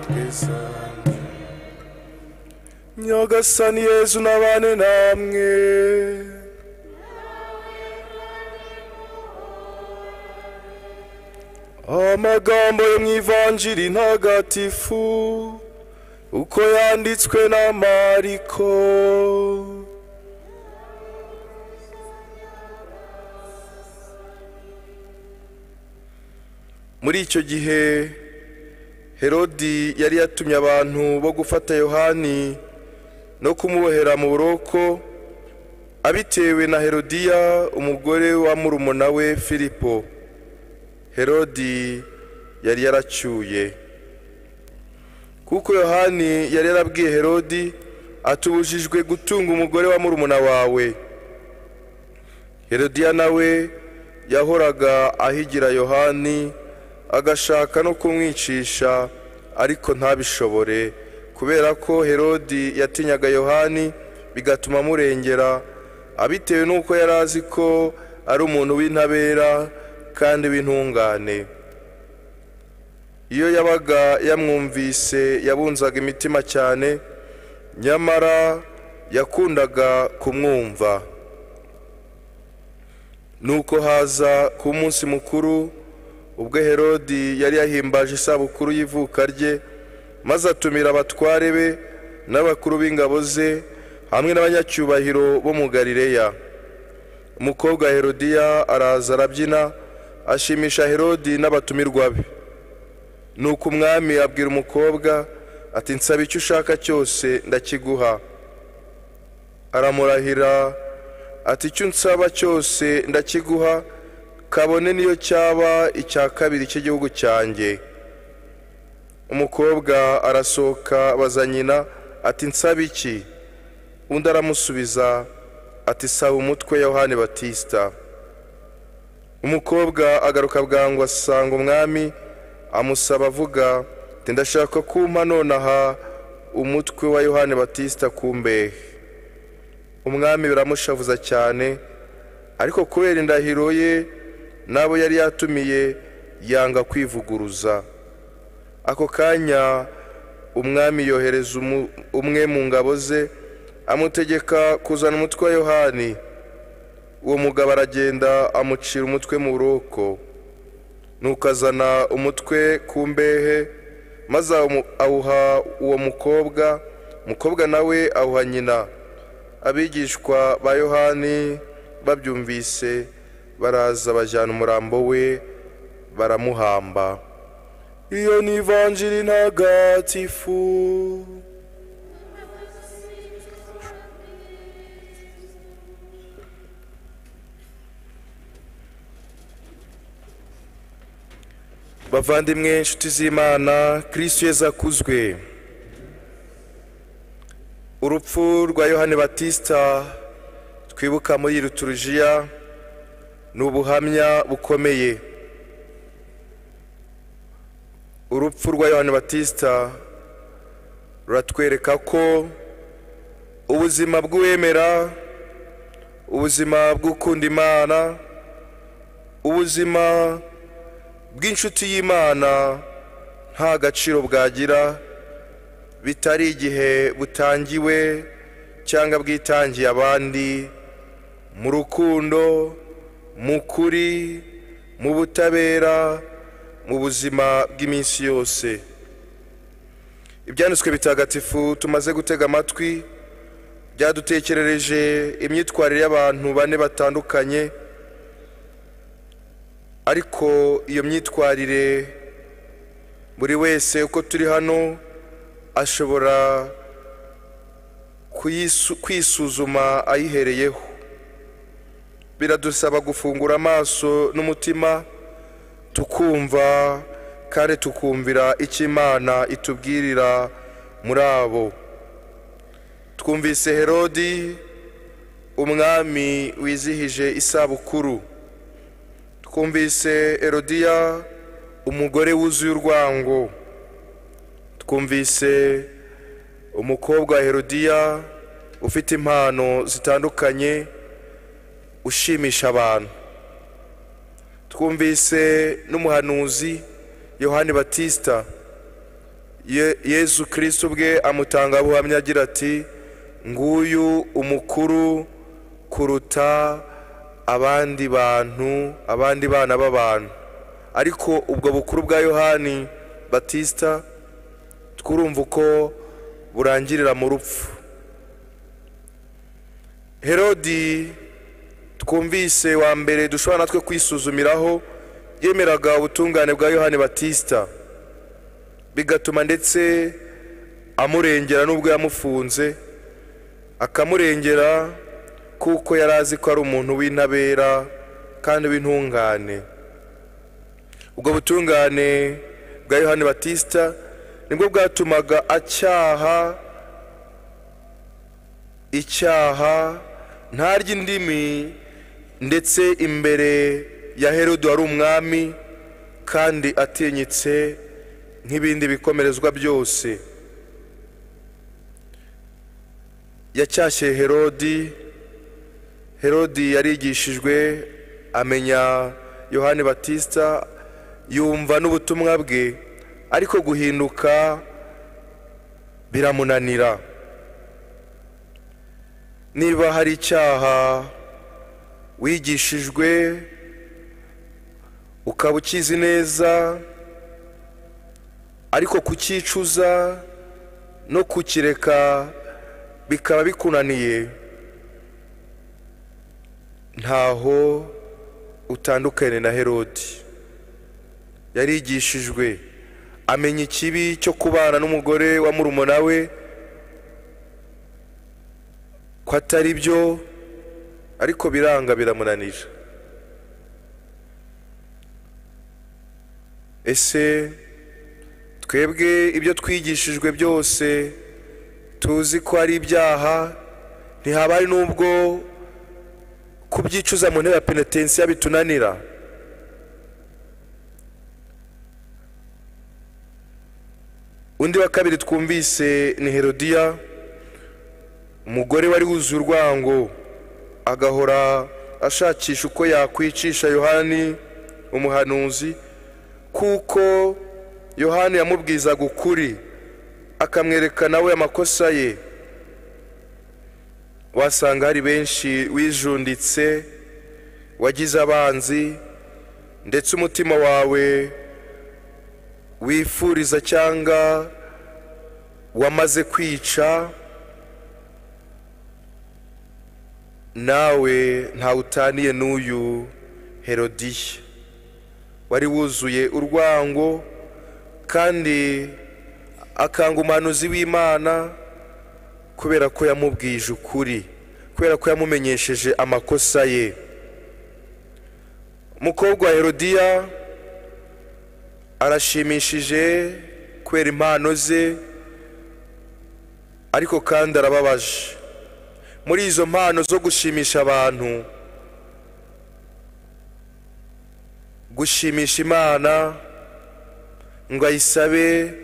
ubwisane nyagasani yezu n'abane namwe amagambo yo mu ivanjiri ntagatifu uko yanditswe na mariko muri icyo gihe herodi yari yatumye abantu bo gufata yohani no kumubohera mu buroko abitewe na herodiya umugore wa murumuna we filipo herodi yari yaracyuye kuko yohani yari yarabwiye herodi atubujijwe gutunga umugore wa murumuna wawe herodiya nawe yahoraga ahigira yohani agashaka no kumwicisha ariko ntabishobore kubera ko herodi yatinyaga yohani bigatuma amurengera abitewe n'uko yari azi ko ari umuntu w'intabera kandi w'intungane iyo yabaga yamwumvise yabunzaga imitima cyane nyamara yakundaga kumwumva nuko haza ku munsi mukuru ubwo herodi yari yahimbaje isabukuru y'ivuka rye maze atumira abatware be n'abakuru b'ingabo ze hamwe n'abanyacyubahiro bo mu galileya umukobwa herodiya araza arabyina ashimisha herodi n'abatumirwa be nuko umwami abwira umukobwa ati nsaba icyo ushaka cyose ndakiguha aramurahira ati icyo unsaba cyose ndakiguha kabone niyo cyaba icya kabiri cy'igihugu cyanjye umukobwa arasohoka baza nyina ati nsaba iki undi aramusubiza ati saba umutwe yohani batisita umukobwa agaruka bwangu asanga umwami amusaba avuga ati ndashaka kumpa nonaha umutwe wa yohani batisita ku mbehe umwami biramushavuza cyane ariko kubera indahiro ye n'abo yari yatumiye yanga kwivuguruza ako kanya umwami yohereza umwe mu ngabo ze amutegeka kuzana umutwe wa yohani uwo mugabo aragenda amucira umutwe mu buroko nuko azana umutwe ku mbehe maze awuha uwo mukobwa umukobwa nawe awuha nyina abigishwa ba yohani babyumvise baraza bajyana umurambo we baramuhamba iyo ni ivanjiri ntagatifu bavandimwe inshuti z'imana kirisitu yeza akuzwe urupfu rwa yohani batisita twibuka muri ruturujiya ni ubuhamya bukomeye urupfu rwa yohani batisita ruratwereka ko ubuzima bw'uwemera ubuzima bw'ukunda imana ubuzima bw'inshuti y'imana nta gaciro bwagira bitari igihe butangiwe cyangwa bwitangiye abandi mu rukundo mu kuri mu butabera mu buzima bw'iminsi yose ibyanditswe bitagatifu tumaze gutega amatwi byadutekerereje imyitwarire y'abantu bane batandukanye ariko iyo myitwarire buri wese uko turi hano ashobora kwisuzuma ayihereyeho biradusaba gufungura amaso n'umutima tukumva kandi tukumvira icyo imana itubwirira muri abo twumvise herodi umwami wizihije isabukuru twumvise herodiya umugore wuzuye urwango twumvise umukobwa wa herodiya ufite impano zitandukanye ushimisha abantu twumvise n'umuhanuzi yohani batisita Ye- yezu kirisiti ubwe amutanga buhamya agira ati nguyu umukuru kuruta abandi bantu abandi bana b'abantu ariko ubwo bukuru bwa yohani batisita twurumva uko burangirira mu rupfu herodi twumvise wa mbere dushobora natwe kwisuzumiraho yemeraga ubutungane bwa yohani batisita bigatuma ndetse amurengera n'ubwo yamufunze akamurengera kuko yari azi ko ari umuntu w'intabera kandi w'intungane ubwo butungane bwa yohani batisita nibwo bwatumaga acyaha icyaha ntarya indimi ndetse imbere ya herode wari umwami kandi atinyitse nk'ibindi bikomerezwa byose yacyashye herodi herodi yarigishijwe amenya yohani batisita yumva n'ubutumwa bwe ariko guhinduka biramunanira niba hari icyaha wigishijwe ukaba ukizi neza ariko kucyicuza no kukireka bikaba bikunaniye ntaho utandukanye na herodi yarigishijwe amenya ikibi cyo kubana n'umugore wa murumuna we ko atari byo ariko biranga biramunanira ese twebwe ibyo twigishijwe byose tuzi ko ari ibyaha ntihaba hari n'ubwo kubyicuza mu ntebe ya penetensiya bitunanira undi wa kabiri twumvise ni herodiya umugore wari wuzuye urwango agahora ashakisha uko yakwicisha yohani umuhanuzi kuko yohani yamubwizaga ukuri akamwereka nawe amakosa ye wasanga hari benshi wijunditse wagize abanzi ndetse umutima wawe wifuriza cyangwa wamaze kwica nawe ntawe utaniye n'uyu herodiya wari wuzuye urwango kandi akanga umuhanuzi w'imana kubera ko yamubwije ukuri kubera ko yamumenyesheje amakosa ye umukobwa wa herodiya arashimishije kubera impano ze ariko kandi arababaje muri izo mpano zo gushimisha abantu gushimisha imana ngo ayisabe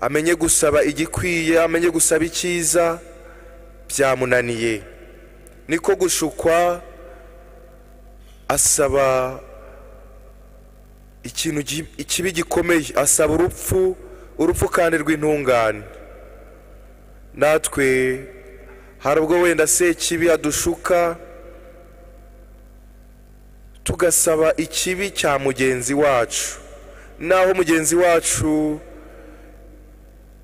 amenye gusaba igikwiye amenye gusaba icyiza byamunaniye niko gushukwa asaba ikintu gi- ikibi gikomeye asaba urupfu urupfu kandi rw'intungane natwe hari ubwo wenda sekibi adushuka tugasaba ikibi cya mugenzi wacu naho mugenzi wacu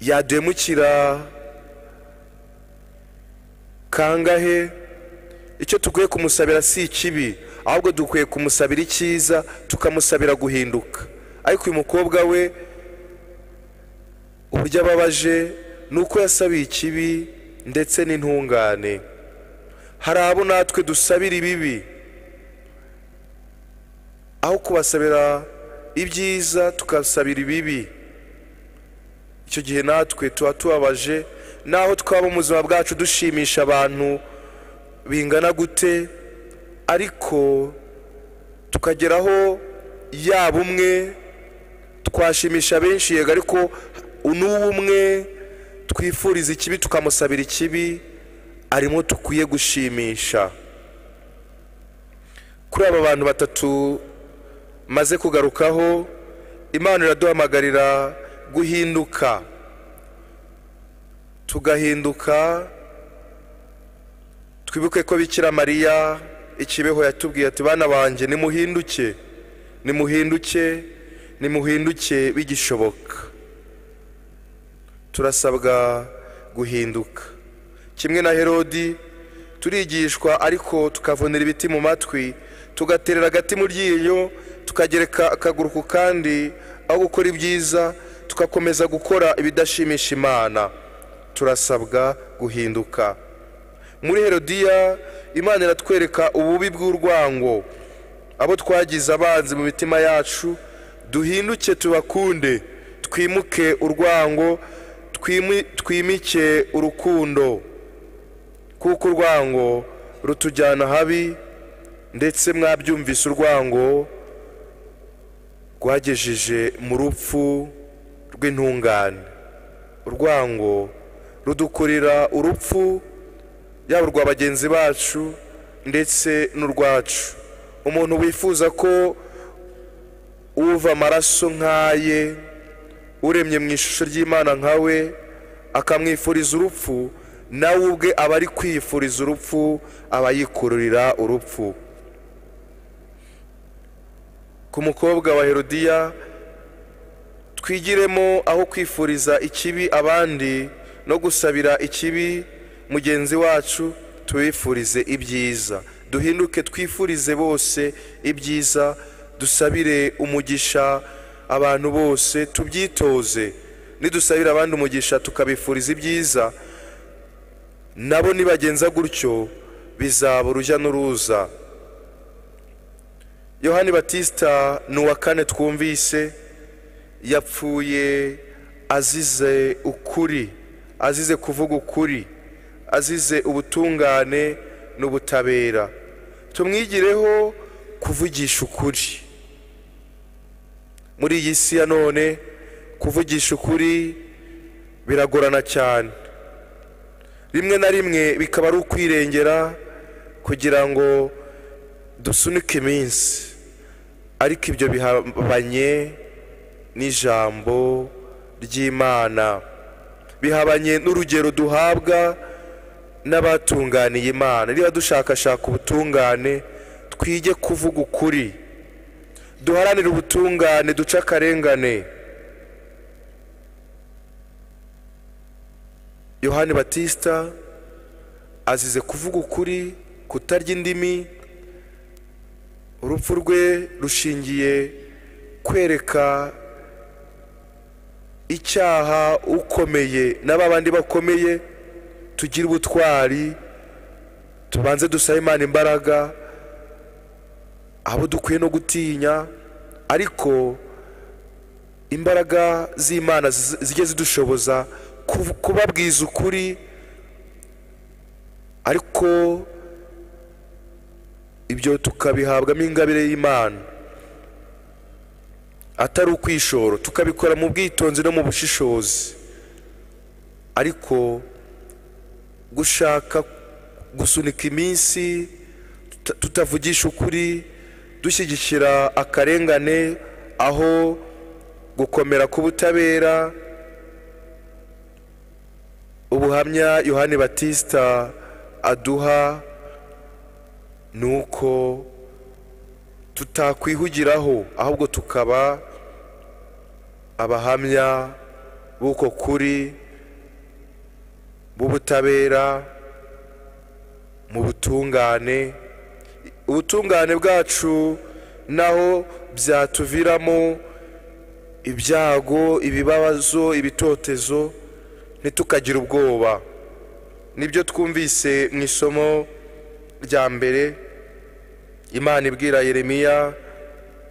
yaduhemukira kangahe icyo dukwiye kumusabira si ikibi ahubwo dukwiye kumusabira icyiza tukamusabira guhinduka ariko uyu mukobwa we uburyo ababaje ni uko yasabiye ikibi ndetse n'intungane hari abo natwe dusabira ibibi aho kubasabira ibyiza tukasabira ibibi icyo gihe natwe tuba tubabaje naho twaba mu buzima bwacu dushimisha abantu bingana gute ariko tukageraho yaba umwe twashimisha benshi yego ariko n'uwo umwe twifuriza ikibi tukamusabira ikibi arimo dukwiye gushimisha kuri aba bantu batatu maze kugarukaho imana iraduhamagarira guhinduka tugahinduka twibuke ko bikira mariya ikibeho yatubwiye ati bana banjye nimuhinduke nimuhinduke nimuhinduke bigishoboka turasabwa guhinduka kimwe na herodi turigishwa ariko tukavunira ibiti mu matwi tugaterera agati mu ryinyo tukagereka akaguru ku kandi aho gukora ibyiza tugakomeza gukora ibidashimisha imana turasabwa guhinduka muri herodiya imana iratwereka ububi bw'urwango abo twagize abanzi mu mitima yacu duhinduke tubakunde twimuke urwango twimi- twimike urukundo kuko urwango rutujyana habi ndetse mwabyumvise urwango rwagejeje mu rupfu rw'intungane urwango rudukurira urupfu yaba urwa bagenzi bacu ndetse n'urwacu umuntu wifuza ko uva amaraso nk'aye uremye mu ishusho ry'imana nkawe akamwifuriza urupfu nawe ubwe aba ari kwifuriza urupfu aba yikururira urupfu ku mukobwa wa herodiya twigiremo aho kwifuriza ikibi abandi no gusabira ikibi mugenzi wacu tubifurize ibyiza duhinduke twifurize bose ibyiza dusabire umugisha abantu bose tubyitoze nidusabira abandi umugisha tukabifuriza ibyiza nabo nibagenza gutyo bizaba urujya n'uruza yohani batisita ni uwa kane twumvise yapfuye azize ukuri azize kuvuga ukuri azize ubutungane n'ubutabera tumwigireho kuvugisha ukuri muri iyi si ya none kuvugisha ukuri biragorana cyane rimwe na rimwe bikaba ari ukwirengera kugira ngo dusunike iminsi ariko ibyo bihabanye n'ijambo ry'imana bihabanye n'urugero duhabwa n'abatunganiye imana niba dushakashaka ubutungane twige kuvuga ukuri duharanire ubutungane duce akarengane yohani batisita azize kuvuga ukuri kutarya indimi urupfu rwe rushingiye kwereka icyaha ukomeye n'aba bandi bakomeye tugire ubutwari tubanze dusabe imana imbaraga abo dukwiye no gutinya ariko imbaraga z'imana zi- zijye zidushoboza kuv- kubabwiza ukuri ariko ibyo tukabihabwamo ingabire y'imana atari ukwishora tukabikora mu bwitonzi no mu bushishozi ariko gushaka gusunika iminsi tuta- tutavugisha ukuri dushyigikira akarengane aho gukomera k'ubutabera ubuhamya yohani batisita aduha ni uko tutakwihugiraho ahubwo tukaba abahamya b'uko kuri b'ubutabera mu butungane ubutungane bwacu naho byatuviramo ibyago ibibazo ibitotezo ntitukagire ubwoba nibyo twumvise mu isomo rya mbere imana ibwira yeremiya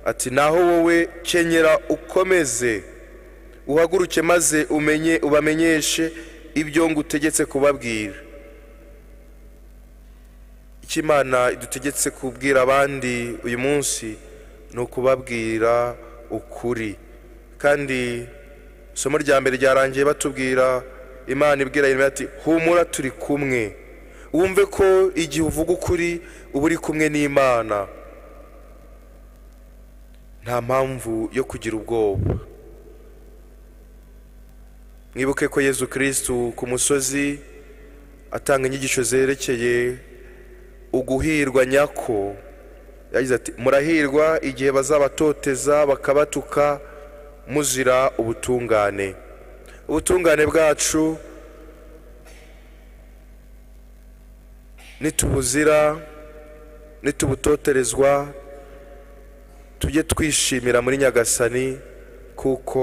ati naho wowe kenyera ukomeze uhaguruke maze umenye ubamenyeshe ibyo ngutegetse kubabwira icyo imana idutegetse kubwira abandi uyu munsi ni ukubabwira ukuri kandi isomo rya mbere ryarangiye batubwira imana ibwira yeremiya ati humura turi kumwe wumve ko igihe uvuga ukuri uba uri kumwe n'imana nta mpamvu yo kugira ubwoba mwibuke ko yezu kirisitu ku musozi atanga inyigisho zerekeye uguhirwa nyako yagize ati murahirwa igihe bazabatoteza bakabatuka muzira ubutungane ubutungane bwacu nitubuzira nitubutoterezwa tujye twishimira muri nyagasani kuko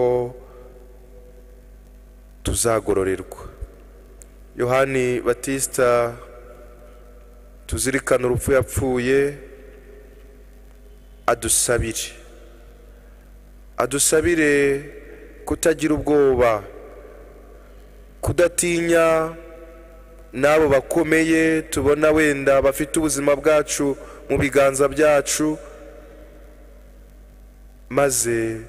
tuzagororerwa yohani batisita tuzirikana urupfu yapfuye adusabire adusabire kutagira ubwoba kudatinya n'abo bakomeye tubona wenda bafite ubuzima bwacu mu biganza byacu maze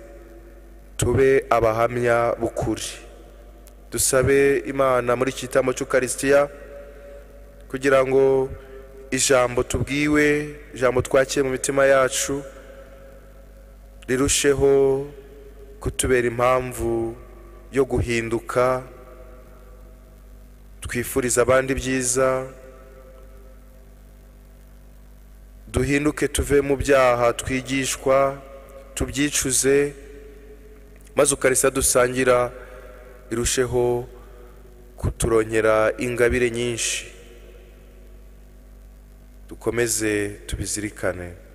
tube abahamya b'ukuri dusabe imana muri iki gitambo cy'ukarisitiya kugira ngo ijambo tubwiwe ijambo twakiye mu mitima yacu rirusheho kutubera impamvu yo guhinduka twifuriza abandi byiza duhinduke tuve mu byaha twigishwa tubyicuze maze ukarisa dusangira irusheho kuturonyera ingabire nyinshi dukomeze tubizirikane